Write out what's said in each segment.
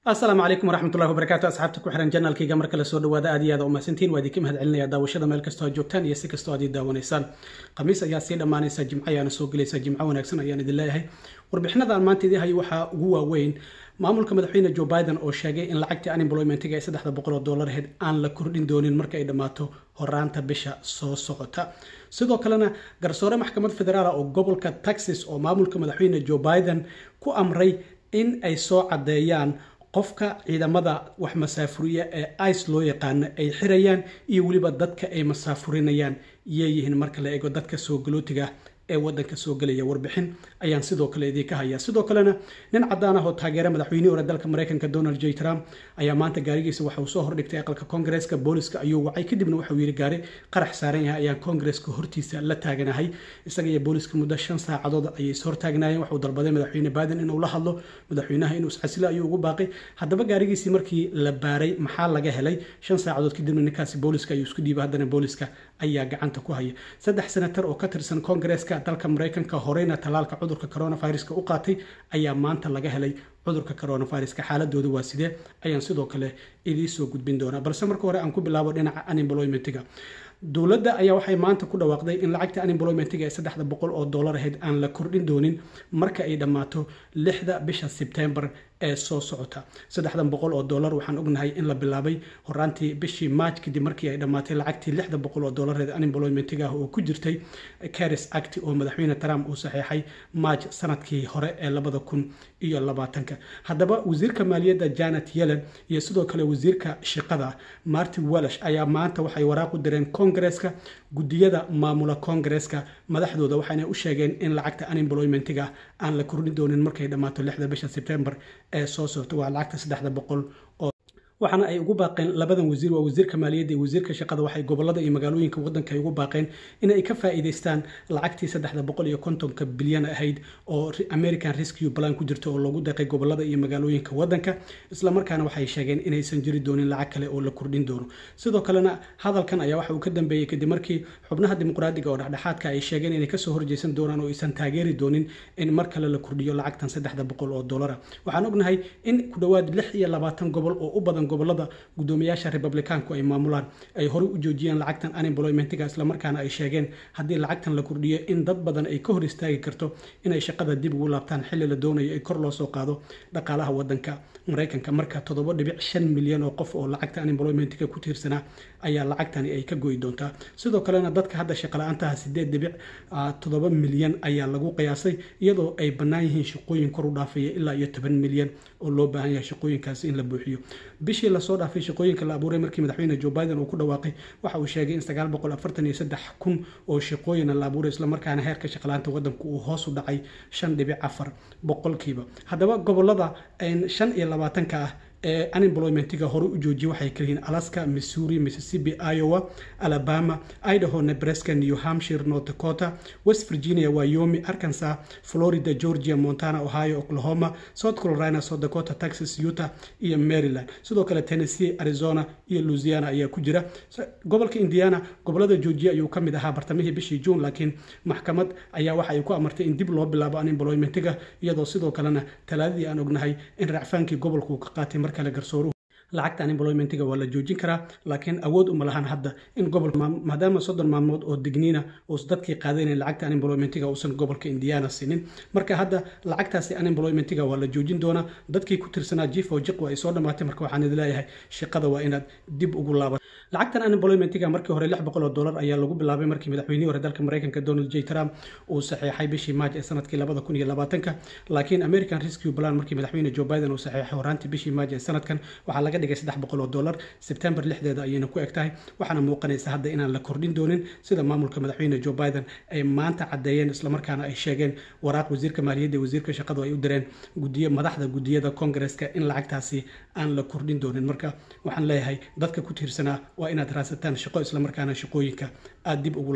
asalaamu calaykum waraxmatullahi wabarakaatu asxaabta ku xiran janaalkayga marka lasoo dhawaada aad iyo aad umahadsantiin waa idinka mahad celinaya daawashada meel kastoo aad joogtaan iyo si kastoo aad ii daawanaysaan khamiis ayaa sii dhammaanaysa jimco ayaana soo gelaysa jimco wanaagsan ayaan idin leeyahay warbixinada aan maanta idii hayo waxaa ugu waaweyn maamulka madaxweyne joe biden oo sheegay in lacagtii unemploymentiga ee saddexda boqol oo dollar aheyd aan la kordhin doonin marka ay dhammaato horaanta bisha soo socota sidoo kalena garsoore maxkamad federaal oo gobolka texas oo maamulka madaxweyne joe biden ku amray in ay soo caddeeyaan qofka ciidamada wax masaafuriya ee ice loo yaqaano ay xirayaan iyo weliba dadka ay masaafurinayaan iyoyihiin marka la eego dadka soo galootiga ee wadanka soo gelaya warbixin ayaan sidoo kale idinka hayaa sidoo kalena nin cadaan ah oo taageera madaxweynihii hore dalka mareykanka donald j trump ayaa maanta gaarigiisa waxa uu soo hordhigtay aqalka koongareeska booliska ayuu wacay kadibna waxauu yidhi gaari qarax saaran yahay ayaan koongareeska hortiisa la taaganahay isaga iyo booliska muddo shan saacadood ayay is hortaagnaayeen waxuu dalbaday madaxweyne biden inuu la hadlo madaxweynaha inuu iscasilo ayuu ugu baaqay haddaba gaarigiisii markii la baaray maxaa laga helay shan saacadood kadibna ninkaasi booliska ayuu isku dhiibay haddana booliska ayaa gacanta ku haya saddex senatar oo ka tirsan koongareeska dalka mareykanka horeyna tallaalka cudurka coronaviruska u qaatay ayaa maanta laga helay cudurka coronaviruska xaaladooda waa sidee ayaan sidoo kale idii soo gudbin doonaa balse marka hore aan ku bilaabo dhinaca unemploymentiga dowladda ayaa waxay maanta ku dhawaaqday in lacagta unemploymentiga ee saddexda boqol oo dollar ahayd aan la kordhin doonin marka ay dhammaato lixda bisha sebtembar ee soo socota saddexdan boqol oo dollar waxaan ognahay in la bilaabay horaantii bishii march kadib markii ay dhammaatay lacagtii lixda boqol oo dollareed unemploymentiga ah oo ku jirtay caris act oo madaxweyne trump uu saxeexay march sanadkii hore ee labada kun iyo labaatanka haddaba wasiirka maaliyadda janet yellen iyo sidoo kale wasiirka shaqada martin welsh ayaa maanta waxay waraaq u direen koongareeska guddiyada maamula koongareeska madaxdooda waxaana u sheegeen in lacagta unemploymentiga aan la kordhin doonin markay dhammaato lixda bisha sebtembar ee soo socota waa lacagta saddexda boqol oo waxaana ay ugu baaqeen labadan wasiir waa wasiirka maaliyadda iyo wasiirka shaqada waxay gobolada iyo magaalooyinka wadanka ay ugu baaqeen in ay ka faa'iidaystaan lacagtii saddexda boqol iyo kontonka bilyan ahayd oo american rescue plan ku jirta oo loogu deeqay gobolada iyo magaalooyinka wadanka islamarkaana waxay sheegeen inaysan jiri doonin lacag kale oo la kordhin doono sidoo kalena hadalkan ayaa waxa uu ka dambeeyey kadib markii xubnaha dimuqraadiga oo dhexdhexaadka ay sheegeen inay kasoo horjeysan doonaan oo aysan taageeri doonin in mar kale la kordhiyo lacagtan saddexda boqol oo dollara waxaan ognahay in ku dhowaad lix iyo labaatan gobol oo u badan gobolada guddoomiyaasha republikaanku ay maamulaan ay horey u joojiyeen lacagtan unemploymentiga islamarkaana ay sheegeen haddii lacagtan la kordhiyo in dad badan ay ka hor istaagi karto inay shaqada dib ugu laabtaan xilli la doonayo ay kor loo soo qaado dhaqaalaha wadanka mareykanka marka toddoba dhibic shan milyan oo qof oo lacagta unemploymentiga ku tiirsanaa ayaa lacagtani ay ka goyi doontaa sidoo kalena dadka hadda shaqala-aantaha sideed dhibic toddoba milyan ayaa lagu qiyaasay iyadoo ay bannaan yihiin shaqooyin kor u dhaafaya ilaa iyo toban milyan oo loo baahan yahay shaqooyinkaasi in la buuxiyo bishii lasoo dhaafay shaqooyinka la abuuray markii madaxweyne joe biden uu ku dhawaaqay waxa uu sheegay in sagaal boqol afartan iyo saddex kun oo shaqooyina la abuuray islamarkaana heerka shaqalaanta wadanku uu hoos u dhacay shan dhibic afar boqolkiiba haddaba gobolada shan iyo labaatanka ah ee unemploymentiga hore u joojiyay waxay kaliyihiin alaska missouri mississippi iowa alabama idaho nebraska new hampshire north dakota west virginia wyoming arkansas florida georgia montana ohio oklahoma south carolina south dakota texas utah iyo maryland sidoo kale tennessee arizona iyo louisiana ayaa ku jira gobolka indiana gobolada georgia ayuu ka mid ahaa bartamihii bishii june laakiin maxkamad ayaa waxa ay ku amartay in dib loo bilaabo unemploymentiga iyadoo sidoo kalena talaadadii aan ognahay in racfaankii gobolka uu ka qaatay mar kale garsooruhu lacagta unemploymentiga waa la joojin karaa laakiin awood uma lahan hadda in gobol maadaama soddon maalmood oo digniina uus dadkii qaadanayn lacagta unemploymentiga uusan gobolka indiana sinin marka hadda lacagtaasi unemploymentiga waa la joojin doonaa dadkii ku tirsanaa jif oo jiq waa ay soo dhammaatay marka waxaan idin leeyahay shaqada waa inaad dib ugu laabato lacagtan unemploymentiga markii hore lix boqol oo dollar ayaa lagu bilaabay markii madaxweynihii hore dalka mareykanka donald j trump uu saxeexay bishii maaj ee sanadkii labada kun iyo labaatanka laakiin american rescue plan markii madaxweyne joe biden uu saxeexay horaantii bishii maaj ee sanadkan waxaa laga dhigay saddex boqol oo dollar sebtembar lixdeeda ayayna ku eg tahay waxaana muuqanaysa hadda inaan la kordhin doonin sida maamulka madaxweyne joe biden ay maanta caddeeyeen islamarkaana ay sheegeen waraaq wasiirka maaliyadda wasiirka shaqadu ay u direen gudiyo madaxda gudiyada koongareeska in lacagtaasi aan la kordhin doonin marka waxaan leeyahay dadka ku tiirsanaa waa inaad raadsataan shaqo islamarkaana shaqooyinka aada dib ugu laabato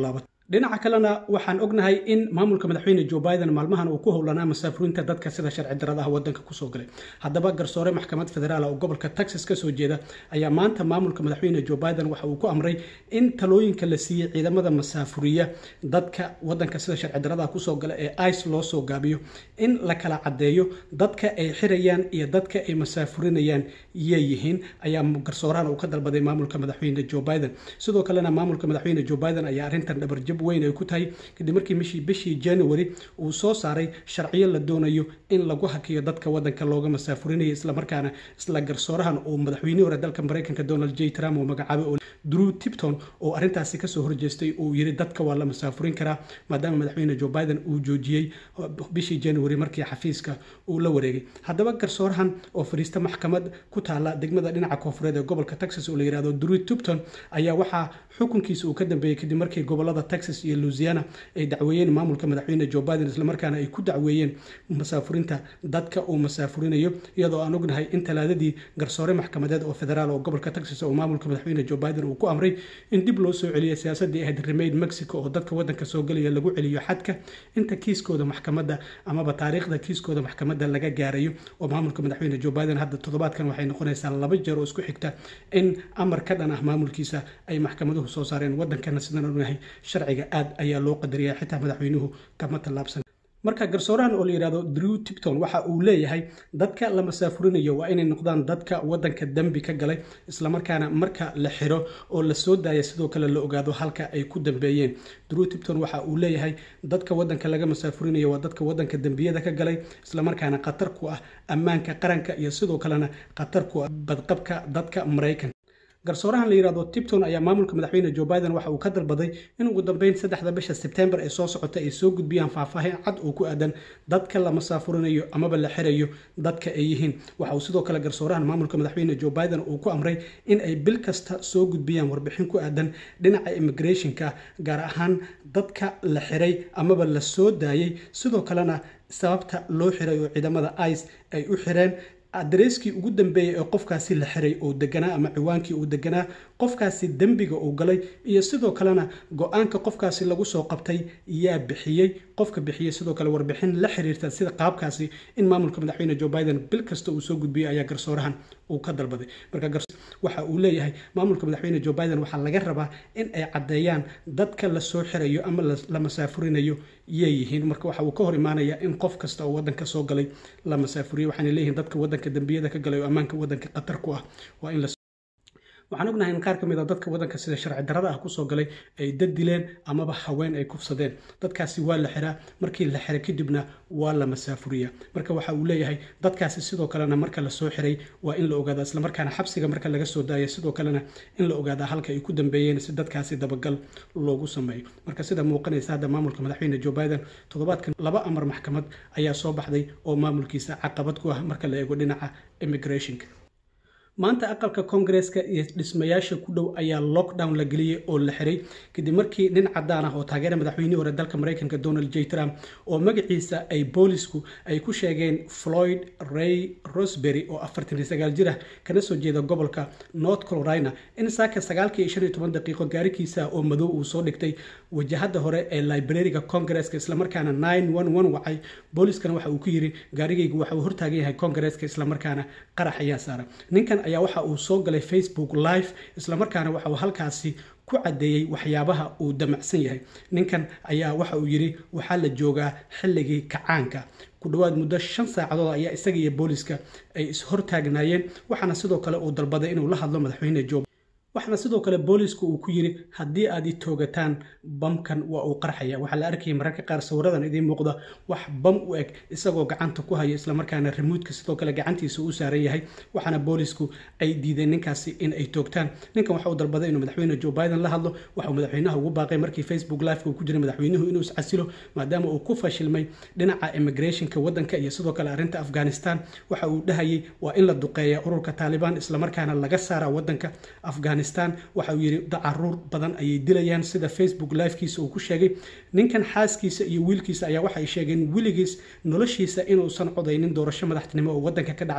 dhinaca kalena waxaan ognahay in maamulka madaxweyne joe biden maalmahan uu ku howlanaa masaafuriinta dadka sida sharci daradaha wadanka kusoo galay haddaba garsoore maxkamad federaal oo gobolka texas kasoo jeeda ayaa maanta maamulka madaxweyne joe biden waxa uu ku amray in talooyinka la siiyey ciidamada masaafuriya dadka wadanka sida sharci daradaha kusoo gala ee ice loo soo gaabiyo in la kala cadeeyo dadka ay xirayaan iyo dadka ay masaafurinayaan yeeyihiin ayaa garsoorahan uu ka dalbaday maamulka madaxweyne joe biden sidoo kalena maamulka madaxweyne joe biden ayaa arrintan dhabarjab weyn ay ku tahay kadib markii mishii bishii january uu soo saaray sharciyo la doonayo in lagu hakiyo dadka wadanka looga masaafurinayo islamarkaana isla garsoorahan uu madaxweynihii hore dalka mareykanka donald j trump uu magacaabay oo drew tipton oo arrintaasi kasoo horjeestay uu yiri dadka waa la masaafurin karaa maadaama madaxweyne joe biden uu joojiyey bishii january markii xafiiska uu la wareegay haddaba garsoorahan oo fadhiista maxkamad ku taala degmada dhinaca koofureed ee gobolka texas oo la yirahdo drew tipton ayaa waxaa xukunkiisa uu ka dambeeyey kadib markii gobolada texas iyo louisiana ay dacweeyeen maamulka madaxweyne joe biden islamarkaana ay ku dacweeyeen masaafurinta dadka uu masaafurinayo iyadoo aan ognahay in talaadadii garsoore maxkamadeed oo federaal oo gobolka texas oo maamulka madaxweyne joe biden uu ku amray in dib loo soo celiyo siyaasadii ahayd remaid mexico oo dadka wadanka soo gelaya lagu celiyo xadka inta kiiskooda maxkamadda amaba taariikhda kiiskooda maxkamadda laga gaarayo oo maamulka madaxweyne joe biden hadda toddobaadkan waxay noqonaysaa laba jeer oo isku xigta in amar ka dhan ah maamulkiisa ay maxkamaduhu soo saareen wadankana sidaan ognahay sharciga aad ayaa loo qadariya xitaa madaxweynuhu kama tallaabsan marka garsoorahan oo la yidhahdo drew tipton waxa uu leeyahay dadka la masaafurinayo waa inay noqdaan dadka wadanka dembi ka galay islamarkaana marka la xiro oo la soo daaya sidoo kale la ogaado halka ay ku dambeeyeen drew tipton waxa uu leeyahay dadka wadanka laga masaafurinayo waa dadka wadanka dembiyada ka galay islamarkaana khatar ku ah ammaanka qaranka iyo sidoo kalena khatar ku ah badqabka dadka maraykanka garsoorahan la yirahdo tipton ayaa maamulka madaxweyne joe biden waxa uu ka dalbaday in ugu dambeyn saddexda bisha sebtembar ee soo socota ay soo gudbiyaan faahfaahin cad oo ku aadan dadka la masaafurinayo amaba la xirayo dadka ay yihiin waxa uu sidoo kale garsoorahan maamulka madaxweyne joe biden uu ku amray in ay bil kasta soo gudbiyaan warbixin ku aadan dhinaca immigrationka gaar ahaan dadka la xiray amaba la soo daayay sidoo kalena sababta loo xiray oo ciidamada ice ay u xireen adreeskii ugu dambeeyey ee qofkaasi la xiray oo deganaa ama ciwaankii uu deganaa qofkaasi dembiga uu galay iyo sidoo kalena go-aanka qofkaasi lagu soo qabtay yaa bixiyey qofka bixiyey sidoo kale warbixin la xiriirta sida qaabkaasi in maamulka madaxweyne joe biden bil kasta uu soo gudbiyey ayaa garsoorahan uu ka dalbaday marka waxa uu leeyahay maamulka madaxweyne joe biden waxaa laga rabaa in ay caddeeyaan dadka la soo xirayo ama la masaafurinayo yeeyihiin marka waxa uu ka hor imaanaya in qof kasta oo wadanka soo galay la masaafuriyo waxaana leeyihiin dadka wadanka dembiyada ka galay oo ammaanka wadanka khatar ku ah waa in la waxaan ognahay in qaar ka mid a dadka wadanka sida sharci darada ah kusoo galay ay dad dileen amaba haween ay kufsadeen dadkaasi waa la xiraa markii la xiray kadibna waa la masaafuriya marka waxa uu leeyahay dadkaasi sidoo kalena marka lasoo xiray waa in la ogaadaa islamarkaana xabsiga marka laga soo daaya sidoo kalena in la ogaadaa halka ay ku dambeeyeen si dadkaasi dabagal loogu sameeyo marka sida muuqanaysa hadda maamulka madaxweyne joe biden toddobaadkan laba amar maxkamad ayaa soo baxday oo maamulkiisa caqabad ku ah marka la eego dhinaca immigrationka maanta aqalka koongareeska iyo dhismayaasha ku dhow ayaa lockdown la geliyey oo la xiray kadib markii nin cadaan ah oo taageera madaxweynihii hore dalka mareykanka donald j trump oo magaciisa ay boolisku ay ku sheegeen floyd ray rosbery oo afartan iyo sagaal jir ah kana soo jeeda gobolka north carolina in saaka sagaalkii iyo shan iyo toban daqiiqo gaarikiisa oo madow uu soo dhigtay wajahada hore ee librariga koongareeska islamarkaana nine one one wacay booliskana waxa uu ku yiri gaarigaygu waxa uu hortaagan yahay koongareeska islamarkaana qarax ayaa saara ninkan ayaa waxa uu soo galay facebook live islamarkaana waxa uu halkaasi ku caddeeyey waxyaabaha uu damacsan yahay ninkan ayaa waxa uu yidhi waxaa la joogaa xilligii kacaanka ku dhowaad muddo shan saacadood ayaa isaga iyo booliska ay is-hortaagnaayeen waxaana sidoo kale uu dalbaday inuu la hadlo madaxweyne jo waxaana sidoo kale boolisku uu ku yidhi haddii aad i toogataan bamkan waa uu qarxaya waxaa la arkayay mararka qaar sawiradan idiin muuqda wax bam u eg isagoo gacanta ku haya islamarkaana remuudka sidoo kale gacantiisa u saaran yahay waxaana boolisku ay diideen ninkaasi in ay toogtaan ninkan waxa uu dalbaday inuu madaxweyne joe biden la hadlo waxauu madaxweynaha ugu baaqay markii facebook liveka uu ku jiray madaxweynuhu inuu iscasilo maadaama uu ku fashilmay dhinaca immigrationka wadanka iyo sidoo kale arrinta afghanistan waxa uu dhahayay waa in la duqeeya ururka taalibaan islamarkaana laga saara wadanka afghanistan waxa uu yidhi caruur badan ayay dilayaan sida facebook livekiisa uu ku sheegay ninkan xaaskiisa iyo wiilkiisa ayaa waxay sheegeen weligiis noloshiisa inuusan codaynin doorasho madaxtinimo oo wadanka ka dhacday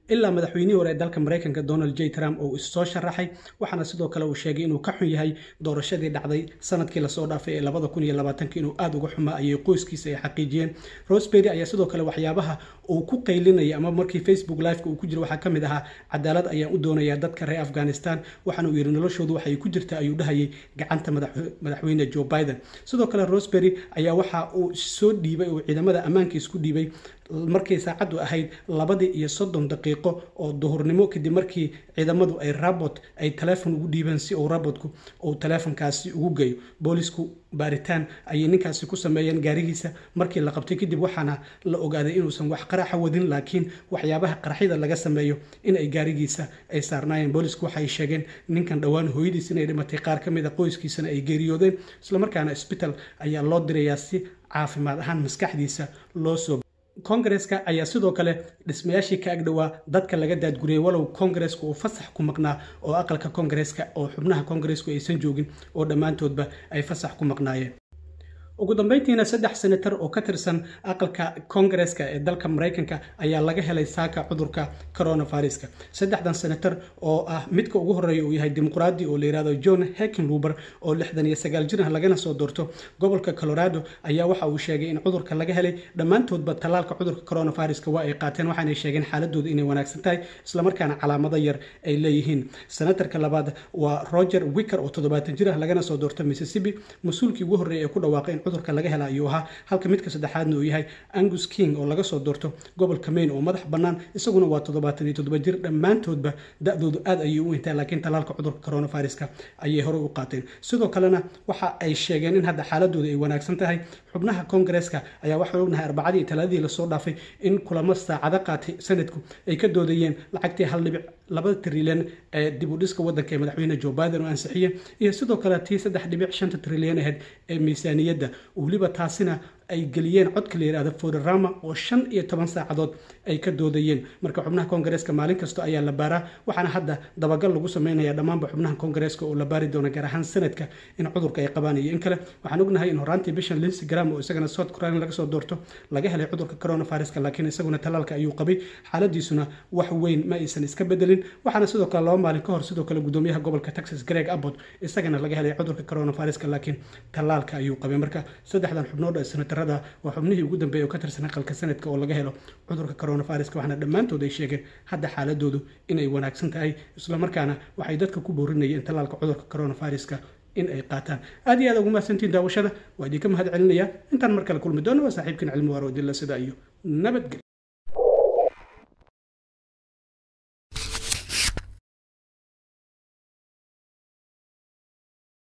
ilaa madaxweynihii hore ee dalka maraykanka donald j trump oo issoo sharaxay waxaana sidoo kale uu sheegay inuu ka xun yahay doorashadii dhacday sanadkii lasoo dhaafay ee labada kun iyo labaatanka inuu aada uga xumaa ayay qoyskiisa ay xaqiijiyeen rosbery ayaa sidoo kale waxyaabaha uu ku qaylinaya ama markii facebook liveka uu ku jiro waxaa ka mid ahaa cadaalad ayaan u doonayaa dadka reer afghanistan waxaana uu yidhi noloshoodu waxay ku jirta ayuu dhahayay gacanta madaxweyne joe biden sidoo kale rosbery ayaa waxa uu soo dhiibay oo ciidamada ammaanka isku dhiibay markay saacaddu ahayd labadii iyo soddon daqiiqo oo duhurnimo kadib markii ciidamadu ay rabot ay taleefon ugu dhiibeen si uu rabotku uu taleefonkaasi ugu geeyo boolisku baaritaan ayay ninkaasi ku sameeyeen gaarigiisa markii la qabtay kadib waxaana la ogaaday inuusan wax qaraxa wadin laakiin waxyaabaha qaraxyada laga sameeyo in ay gaarigiisa ay saarnaayeen boolisku waxay sheegeen ninkan dhowaan hooyadiis inay dhimatay qaar ka mid a qoyskiisana ay geeriyoodeen islamarkaana isbital ayaa loo dirayaa si caafimaad ahaan maskaxdiisa loo soo kongareska ayaa sidoo kale dhismayaashii ka agdhowaa dadka laga daadguriyey walow kongareska uu fasax ku maqnaa oo aqalka kongareska oo xubnaha kongaresku aysan joogin oo dhammaantoodba ay fasax ku maqnaayeen ugu dambeyntiina saddex senatar oo ka tirsan aqalka kongareska ee dalka maraykanka ayaa laga helay saaka cudurka coronaviruska saddexdan senatar oo ah midka ugu horeeya uu yahay dimuqraadi oo la yihahdo john heckenluber oo lixdan iyo sagaal jir ah lagana soo doorto gobolka colorado ayaa waxa uu sheegay in cudurka laga helay dhammaantoodba tallaalka cudurka coronaviruska waa ay qaateen waxaanay sheegeen xaaladooda inay wanaagsan tahay islamarkaana calaamado yar ay leeyihiin senatarka labaad waa roger wicker oo toddobaatan jir ah lagana soo doorto mississippi mas-uulkii ugu horreeyay ee ku dhawaaqay in cudurka laga hela ayuu ahaa halka midka saddexaadna uu yahay angus king oo laga soo doorto gobolka maine oo madax bannaan isaguna waa toddobaatan iyo toddoba jir dhammaantoodba da-doodu aad ayay u intaa laakiin tallaalka cudurka coronaviruska ayay horey u qaateen sidoo kalena waxa ay sheegeen in hadda xaaladooda ay wanaagsan tahay xubnaha kongareska ayaa waxaan ognahay arbacadii iyo talaadii lasoo dhaafay in kulamo saacado qaatay sanadku ay ka doodayeen lacagtii hal dhibic laba trilyan ee dib u dhiska waddanka ee madaxweyne joe biden oo ansixiye iyo sidoo kale tii saddex dhibic shanta trilyan ahayd ee miisaaniyadda weliba taasina ay geliyeen codka la yihahdo foderama oo shan iyo toban saacadood ay ka doodayeen marka xubnaha kongareska maalin kasta ayaa la baaraa waxaana hadda dabagal lagu sameynaya dhammaanba xubnaha kongareska oo la baari doona gaar ahaan sanadka in cudurka ay qabaan iyo in kale waxaan ognahay in horaantii bishan linsi gram oo isagana south carolina laga soo doorto laga helay cudurka coronaviruska laakiin isaguna tallaalka ayuu qabay xaaladiisuna wax weyn ma aysan iska bedelin waxaana sidoo kale laba maalin ka hor sidoo kale gudoomiyaha gobolka texas greg abbott isagana laga helay cudurka coronaviruska laakiin tallaalka ayuu qabay marka saddexdan xubnood ee senatarada waa xubnihii ugu dambeeyay oo ka tirsan aqalka sanadka oo laga helo cudurka coronaviruska waxaana dhammaantood ay sheegeen hadda xaaladoodu inay wanaagsan tahay islamarkaana waxay dadka ku boorinayeen tallaalka cudurka coronaviruska in ay qaataan aad iyo aad ugu mahadsantiin daawashada waa idinka mahad celinaya intaan mar kale kulmi doono waa saaxiibkiin cilmi waaro dilla sida iyo nabadgelyo